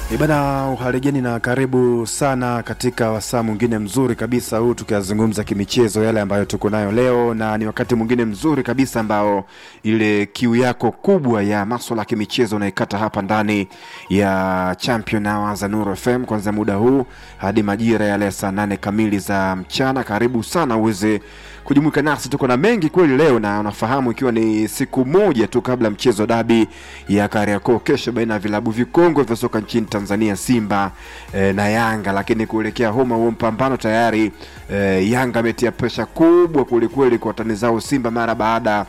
Ibana, uhaligeni na karibu sana katika wasaa mwingine mzuri kabisa huu, tukiyazungumza kimichezo yale ambayo tuko nayo leo, na ni wakati mwingine mzuri kabisa ambao ile kiu yako kubwa ya maswala ya kimichezo unaikata hapa ndani ya Champion Hours za Nuru FM kwanza muda huu hadi majira yale saa nane kamili za mchana. Karibu sana uweze kujumuika nasi, tuko na mengi kweli leo, na unafahamu ikiwa ni siku moja tu kabla mchezo dabi ya Kariakoo kesho baina ya vilabu vikongwe vya soka nchini Tanzania Simba eh, na Yanga, lakini kuelekea homa huo mpambano tayari eh, Yanga ametia presha kubwa kwelikweli kwa watani zao Simba mara baada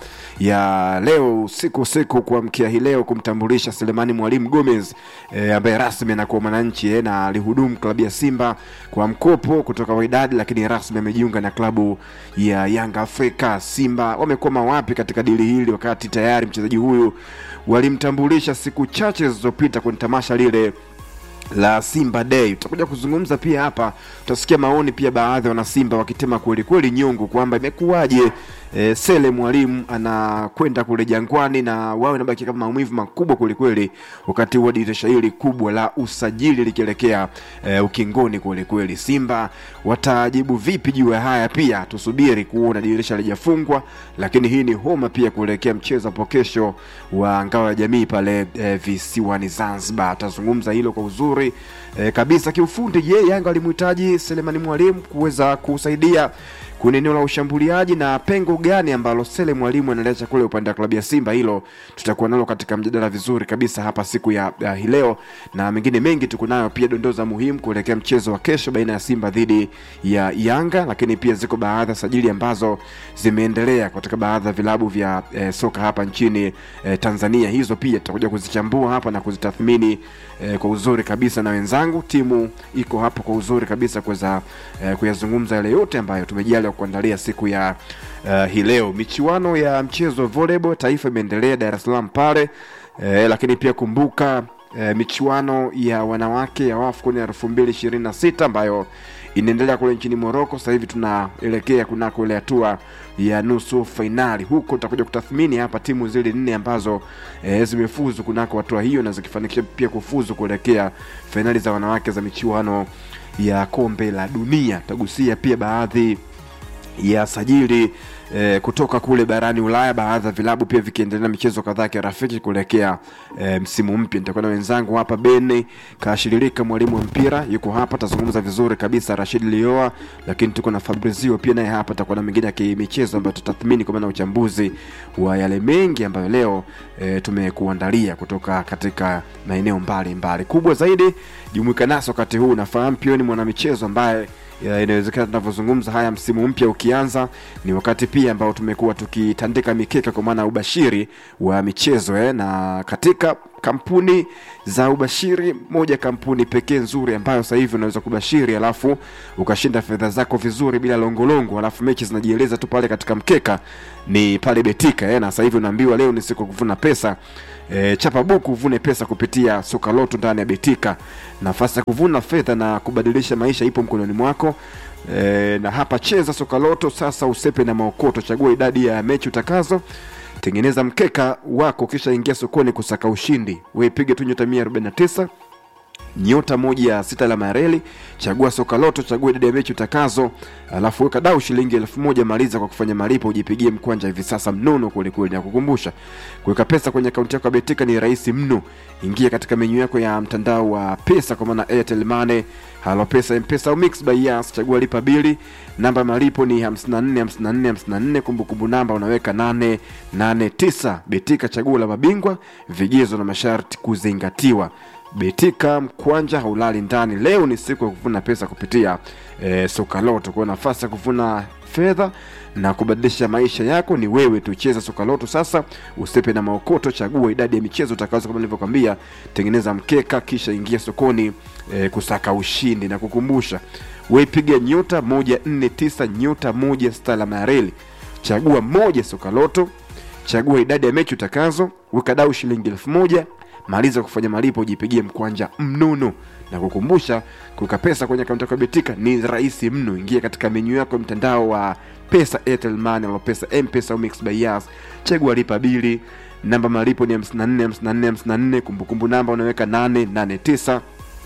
ya leo usiku usiku kuamkia hii leo kumtambulisha Selemani Mwalimu Gomez eh, ambaye rasmi anakuwa mwananchi eh, na alihudumu klabu ya Simba kwa mkopo kutoka Wydad, lakini rasmi amejiunga na klabu ya Yanga Afrika. Simba wamekwama wapi katika dili hili, wakati tayari mchezaji huyu walimtambulisha siku chache zilizopita kwenye tamasha lile la Simba Day. Tutakuja kuzungumza pia hapa, tutasikia maoni pia baadhi ya wanasimba wakitema kweli kweli nyungu kwamba imekuwaje e, Sele Mwalimu anakwenda kule Jangwani na wawe nabaki kama maumivu makubwa kweli kweli, wakati huo dirisha hili kubwa la usajili likielekea e, ukingoni kweli kweli. Simba watajibu vipi juu ya haya? Pia tusubiri kuona, dirisha lijafungwa, lakini hii ni homa pia kuelekea mchezo hapo kesho wa ngao ya jamii pale e, visiwani Zanzibar. Atazungumza hilo kwa uzuri e, kabisa kiufundi. Je, Yanga alimhitaji Selemani Mwalimu kuweza kusaidia kwenye eneo la ushambuliaji na pengo gani ambalo Sele Mwalimu analiacha kule upande wa klabu ya Simba? Hilo tutakuwa nalo katika mjadala vizuri kabisa hapa siku ya, ya hii leo, na mengine mengi tuko nayo pia, dondoza muhimu kuelekea mchezo wa kesho baina ya Simba dhidi ya Yanga, lakini pia ziko baadhi ya sajili ambazo zimeendelea katika baadhi ya vilabu vya eh, soka hapa nchini eh, Tanzania. Hizo pia tutakuja kuzichambua hapa na kuzitathmini eh, kwa uzuri kabisa na wenzangu. Timu iko hapa kwa uzuri kabisa kuweza eh, kuyazungumza yale yote ambayo tumejaliwa kuandalia siku ya uh, hii leo. Michuano ya mchezo wa volleyball taifa imeendelea Dar es Salaam pale eh, lakini pia kumbuka eh, michuano ya wanawake ya AFCON ya elfu mbili ishirini na sita ambayo inaendelea kule nchini Morocco. Sasa hivi tunaelekea kunako ile hatua ya nusu fainali. Huko tutakuja kutathmini hapa timu zile nne ambazo e, zimefuzu kunako hatua hiyo na zikifanikisha pia kufuzu kuelekea fainali za wanawake za michuano ya kombe la dunia. Tutagusia pia baadhi ya sajili eh, kutoka kule barani Ulaya, baadhi ya vilabu pia vikiendelea na michezo kadhaa ya kirafiki kuelekea eh, msimu mpya. Nitakuwa na wenzangu hapa, Beni Kashiririka, mwalimu wa mpira yuko hapa, tazungumza vizuri kabisa, Rashid Lioa, lakini tuko na Fabrizio pia naye hapa, tutakuwa na mengine ya kimichezo ambayo tutathmini kwa maana uchambuzi wa yale mengi ambayo leo eh, tumekuandalia kutoka katika maeneo mbalimbali. Kubwa zaidi, jumuika nasi wakati huu. Nafahamu pia ni mwanamichezo ambaye ya, inawezekana tunavyozungumza haya, msimu mpya ukianza, ni wakati pia ambao tumekuwa tukitandika mikeka kwa maana ya ubashiri wa michezo eh, na katika kampuni za ubashiri, moja kampuni pekee nzuri ambayo sasa hivi unaweza kubashiri alafu ukashinda fedha zako vizuri bila longolongo, alafu mechi zinajieleza tu pale katika mkeka, ni pale Betika eh, na sasa hivi unaambiwa leo ni siku ya kuvuna pesa. E, chapa buku uvune pesa kupitia soka loto ndani ya Betika. Nafasi ya kuvuna fedha na kubadilisha maisha ipo mkononi mwako. E, na hapa cheza soka loto sasa, usepe na maokoto. Chagua idadi ya mechi utakazo, tengeneza mkeka wako, kisha ingia sokoni kusaka ushindi. Wewe piga tu nyota 149 nyota moja ya sita alama ya reli, chagua soka loto, chagua idadi ya mechi utakazo, alafu weka dau shilingi elfu moja. Maliza kwa kufanya malipo, ujipigie mkwanja hivi sasa mnono kwelikweli. Na kukumbusha kuweka pesa kwenye akaunti yako ya Betika ni rahisi mno. Ingia katika menyu yako ya mtandao wa pesa, kwa maana Airtel Money, Halo Pesa, M-Pesa au Mix by Yas, chagua lipa bili. Namba malipo ni 54 54 54, kumbukumbu namba unaweka 889. Betika, chaguo la mabingwa, vigezo na masharti kuzingatiwa. Betika mkwanja haulali ndani. Leo ni siku ya kuvuna pesa kupitia e, soka loto. Kwa nafasi ya kuvuna fedha na kubadilisha maisha yako ni wewe tu. Cheza soka loto sasa, usepe na maokoto. Chagua idadi ya michezo utakazo, kama nilivyokwambia, tengeneza mkeka, kisha ingia sokoni e, kusaka ushindi. Na kukumbusha wewe, piga nyota moja nne tisa nyota moja sita alama ya reli, chagua moja soka loto, chagua idadi ya mechi utakazo, weka dau shilingi elfu moja maliza kufanya malipo, ujipigie mkwanja mnono. Na kukumbusha kuweka pesa kwenye akaunti yako ya Betika ni rahisi mno. Ingia katika menyu yako ya mtandao wa pesa, Airtel Money au pesa M-Pesa au Mix by Yas, chagua lipa bili, namba malipo ni 54 54 54, kumbukumbu namba unaweka 889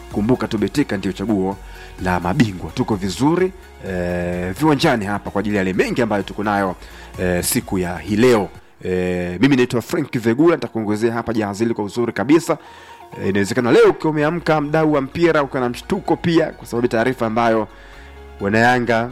kumbuka tu betika ndio chaguo la mabingwa tuko vizuri e, viwanjani hapa kwa ajili ya yale mengi ambayo tuko nayo e, siku ya hii leo e, mimi naitwa frank vegula nitakuongezea hapa jahazi hili kwa uzuri kabisa e, inawezekana leo ukiwa umeamka mdau wa mpira ukiwa na mshtuko pia kwa sababu taarifa ambayo wanayanga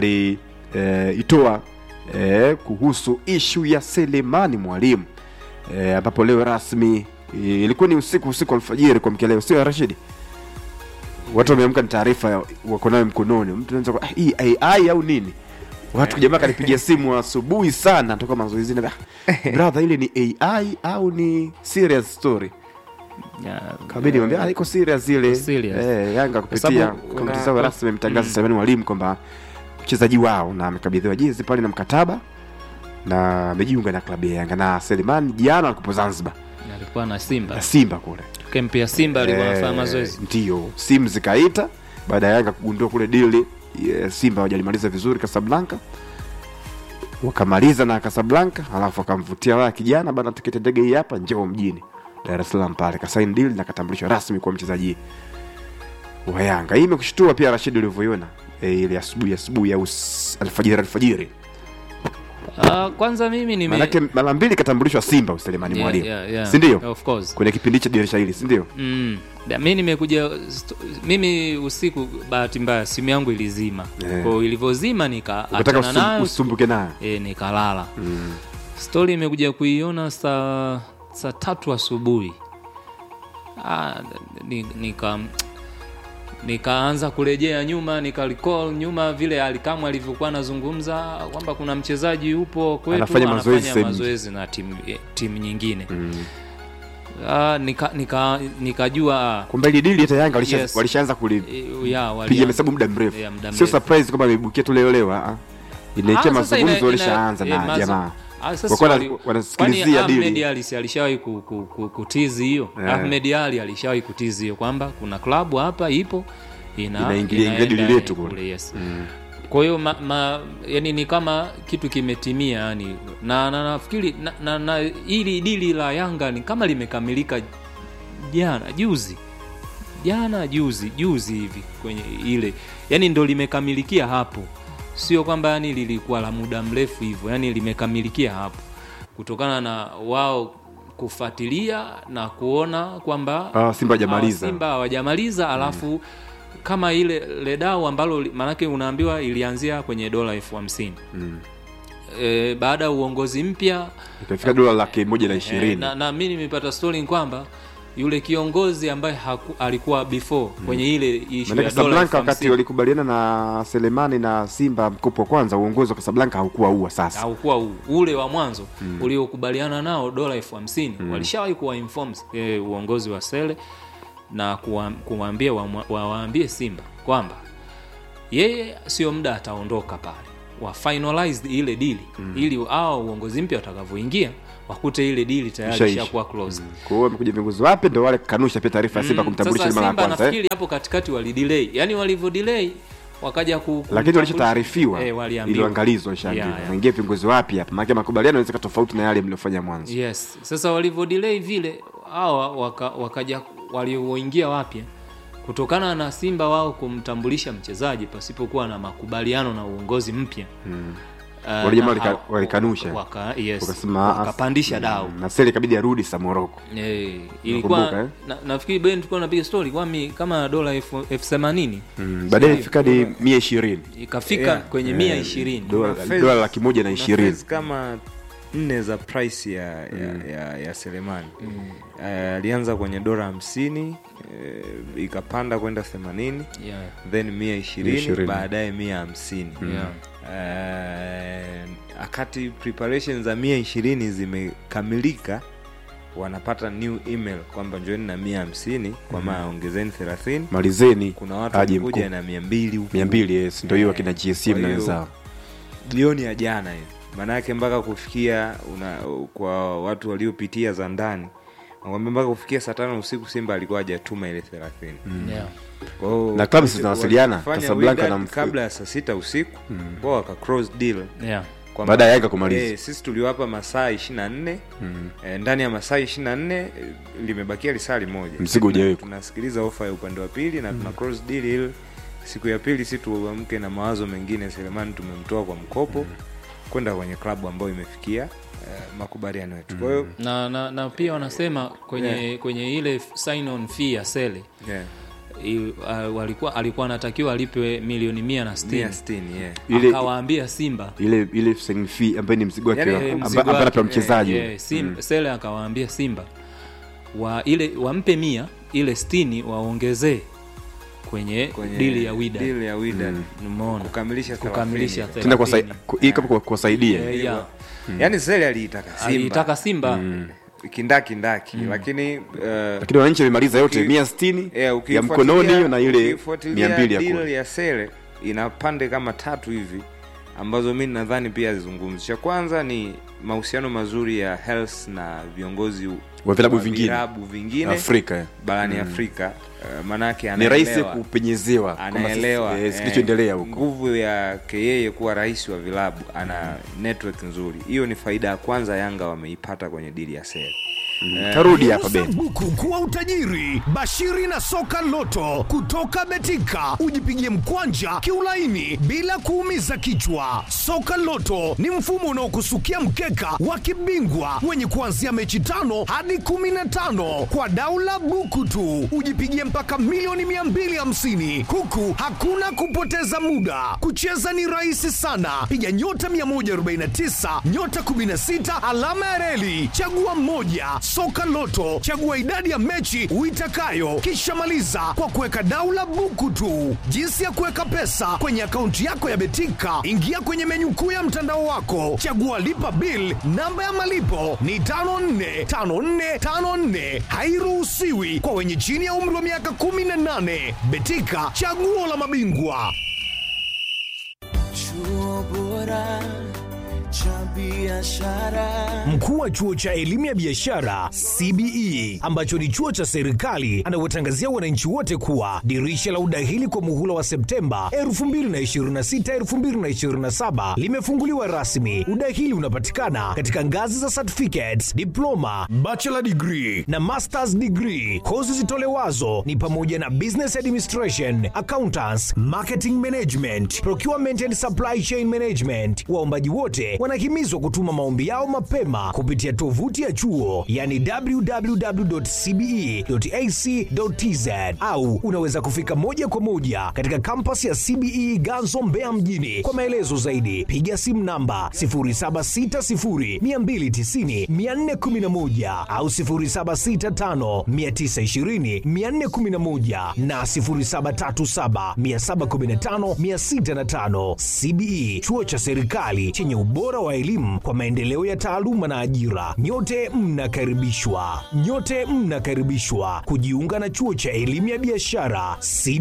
waliitoa e, e, kuhusu ishu ya selemani mwalimu e, ambapo leo rasmi e, ilikuwa ni usiku usiku alfajiri kwa mkeleo sio ya rashidi watu wameamka ni taarifa wako nayo mkononi mtu anaweza kwa, ah, hii ai au nini watu jamaa kanipigia simu asubuhi sana toka mazoezini ah, brother ile ni ai au ni serious story Ya, kabidi mwambia ah, iko serious ile serious. eh, yanga kupitia sababu komiti kuna- zao rasmi mtangaza mm. Selemani Mwalimu kwamba mchezaji wao na amekabidhiwa jezi pale na mkataba na amejiunga na klabu ya Yanga na Selemani jana alikuwa Zanzibar alikuwa na Simba na Simba kule kempi ya Simba alikuwa Eh, anafanya mazoezi ndio simu zikaita baada ya Yanga kugundua kule dili eh, Simba hawajalimaliza vizuri Casablanca wakamaliza na Casablanca alafu wakamvutia waya kijana bana tiketi ya ndege hii hapa njoo mjini Dar es Salaam pale kasaini deal na katambulishwa rasmi kwa mchezaji wa Yanga hii imekushtua pia Rashid ulivyoiona e, ile asubuhi asubuhi au s- alfajiri alfajiri Ah, kwanza mimi nime manake mara mbili katambulishwa Simba Selemani Yeah, Mwalimu yeah, yeah. si ndio Of course. kwenye kipindi cha dirisha hili si ndio Mm. Da, mi nimekuja st- mimi usiku bahati mbaya simu yangu ilizima Yeah. kwao ilivyozima ukataka nikaachana usum- nayo usumbuke nayo e, nikalala mm. stori imekuja kuiona saa saa tatu asubuhi ah, ni, nika nikaanza kurejea nyuma nika recall nyuma vile alikamwe alivyokuwa anazungumza kwamba kuna mchezaji yupo kwetu Anafanya mazoezi sehemu mazoezi na timu eh, timu nyingine Mm. ah, nika nika nikajua ah, kwamba ili dili hata Yanga walisha- Yes. walishaanza kulipiga eh, ya, wali- mahesabu muda mrefu Yeah, muda sio mrefu. surprise kwamba ameibukia tu leo leo ah. inaekea Ah, sasa mazungumzo ina- walishaanza ina- na eh, mazo- jamaa Ah, sasa Wakuwa wali- wana- wanasikilizia kwani dili. Ahmed Ali si alishawahi ku, ku, ku, kutizi hiyo Yeah. Ahmed Ali alishawahi kutizi hiyo kwamba kuna klabu hapa ipo ina Inaingilia- ingilia inaenda dili letu kule, kule. yes. Mm. kwa hiyo ma, ma, yani ni kama kitu kimetimia yani na na nafikiri na, na, na hili dili la Yanga ni kama limekamilika jana juzi jana juzi juzi hivi kwenye ile yani ndo limekamilikia hapo sio kwamba yani lilikuwa la muda mrefu hivyo yani limekamilikia hapo kutokana na wao kufuatilia na kuona kwamba Ah, Simba hajamaliza. hawa Simba hawajamaliza alafu kama ile ledau ambalo li- maanake unaambiwa ilianzia kwenye dola elfu hamsini Mm. e, baada ya uongozi mpya ikafika dola laki moja na Eh, ishirini na, na mi nimepata story ni kwamba yule kiongozi ambaye haku, alikuwa before kwenye ile issue Maanake ya dola elfu Casablanca wakati hamsini walikubaliana na Selemani na Simba mkopo wa kwanza, uongozi wa Casablanca haukuwa huwa sasa. haukuwa u- ule wa mwanzo uliokubaliana nao dola elfu hamsini walishawahi kuwa inform e, uongozi wa sele na kuwa- kuwaambia wamwa- wawaambie simba kwamba yeye sio muda ataondoka pale wa finalize ile dili ili hao uongozi mpya watakavyoingia wakute ile dili tayari Ishaisha. ishakuwa closed Kwa hiyo wamekuja viongozi wapya, ndio wale kanusha pia taarifa ya Simba Mm, kumtambulisha sasa mara ya Simba kwanza eh? nafikiri hapo katikati walidelay yani walivyo delay wakaja ku, lakini kumtambulisha- walishataarifiwa eh, waliambiwa. iliangalizwa ishaambiwa Yeah, yeah. waingie viongozi wapya hapa, maana makubaliano yanaweza tofauti na yale mliofanya mwanzo. yes sasa walivyo delay vile hawa waka, wakaja walioingia wapya kutokana na simba wao kumtambulisha mchezaji pasipokuwa na makubaliano na uongozi mpya Mm. uh, Wale jamaa na walika- hao- walikanusha. waka, yes, Wakasema, ah, wakapandisha dau Mm, na Sele ikabidi arudi sa Moroko. Eh, ilikuwa Unakumbuka, eh? na, nafikiri ben tulikuwa napiga story kwami kama dola elfu elfu themanini Mm, baadaye ifika hadi mia ishirini ikafika Yeah. kwenye mia ishirini dola Kuna phase- dola laki moja na kuna ishirini phase kama nne za price ya, ya, ya, ya selemani Eh, alianza kwenye dola hamsini eh, ikapanda kwenda themanini yeah. then mia ishirini ishirini. baadaye mia hamsini Yeah. Eh, akati preparation za mia ishirini zimekamilika wanapata new email kwamba njoeni na mia hamsini kwa maana ongezeni thelathini malizeni kuna watu aje wamekuja mkuu na mia mbili huku. mia mbili yes, ndio hiyo Eh, akina GSM kwa na hiyo, wenzao jioni ya jana hiyo maanake mpaka kufikia una, kwa watu waliopitia za ndani nakwambia mpaka kufikia saa tano usiku simba alikuwa hajatuma ile thelathini Yeah. Kwa hiyo Na klabu wali- zinawasiliana, walifanya Casablanca wingard na mf- kabla ya saa sita usiku kwao waka cross deal Yeah. kwamba- Baada ya Yanga kumaliza. eh, sisi tuliwapa masaa ishiri na nne eh, ndani ya masaa ishiri na nne eh, limebakia lisali moja Mzigo hujawekwa. tunasikiliza ofa ya upande wa pili na tuna cross deal ili siku ya pili si tuamke na mawazo mengine selemani tumemtoa kwa mkopo kwenda kwenye klabu ambayo imefikia eh, makubaliano yetu kwa hiyo na, na, na pia wanasema kwenye Yeah. kwenye ile sign on fee ya sele yeah, i- uh, walikuwa alikuwa anatakiwa alipe milioni mia na sitini mia sitini yeah. Ile- akawaambia simba ile ile signing fee ambaye ni mzigo wake Yaani, wa- eh, amba- mzigo ambaye wake, anapewa mchezaji yeah, sim, sele akawaambia simba wa ile wampe mia ile stini waongezee kwenye, kwenye dili ya wida deal ya Wydad. umeona kukamilisha kukamilisha 30. tena kwa sai- 30. ku- ili kama kwa- kuwasaidia Eh, yeah. yaani sele aliitaka simba aliitaka simba kindakindaki lakini eh, lakini wananchi wamemaliza yote Uki- mia sitini eh, ya ukifuatilia- mkononi hiyo na ile ukifuatilia mia mbili ya deal kule ya sele ina pande kama tatu hivi ambazo mi nadhani pia zizungumzi cha kwanza ni mahusiano mazuri ya health na viongozi Wa vilabu vingine. vilabu vingine Afrika eh. barani afrika uh, maanake ni rahisi anaelewa- kupenyezewa kwamba sisi- anaelewa eh, eh, kilichoendelea huko nguvu yake yeye kuwa rais wa vilabu ana network nzuri hiyo ni faida ya kwanza yanga wameipata kwenye dili ya sele tarudi hapa Geuza Ben buku kuwa utajiri. Bashiri na soka loto kutoka Betika, ujipigie mkwanja kiulaini bila kuumiza kichwa. Soka loto ni mfumo unaokusukia mkeka wa kibingwa wenye kuanzia mechi tano hadi kumi na tano kwa daula buku tu, ujipigie mpaka milioni 250 huku hakuna kupoteza muda. Kucheza ni rahisi sana, piga nyota 149 nyota 16 alama ya reli, chagua mmoja. Soka Loto, chagua idadi ya mechi uitakayo, kisha maliza kwa kuweka daula buku tu. Jinsi ya kuweka pesa kwenye akaunti yako ya Betika, ingia kwenye menyu kuu ya mtandao wako, chagua lipa bill. Namba ya malipo ni 545454, hairuhusiwi kwa wenye chini ya umri wa miaka 18. Betika, chaguo la mabingwa. Chuo bora cha biashara. Mkuu wa chuo cha elimu ya biashara CBE ambacho ni chuo cha serikali anawatangazia wananchi wote kuwa dirisha la udahili kwa muhula wa Septemba 2026 2027 limefunguliwa rasmi. Udahili unapatikana katika ngazi za certificates, diploma, bachelor degree na masters degree. Kozi zitolewazo ni pamoja na business administration, accountants, marketing management, procurement and supply chain management. Waombaji wote wanahimizwa kutuma maombi yao mapema kupitia tovuti ya chuo yani www.cbe.ac.tz au unaweza kufika moja kwa moja katika kampasi ya CBE Ganzo Mbeya mjini. Kwa maelezo zaidi piga simu namba 0760290411 au 0765920411 na 0737715605. CBE chuo cha serikali chenye ubora wa elimu kwa maendeleo ya taaluma na ajira. Nyote mnakaribishwa, nyote mnakaribishwa kujiunga na chuo cha elimu ya biashara CBE.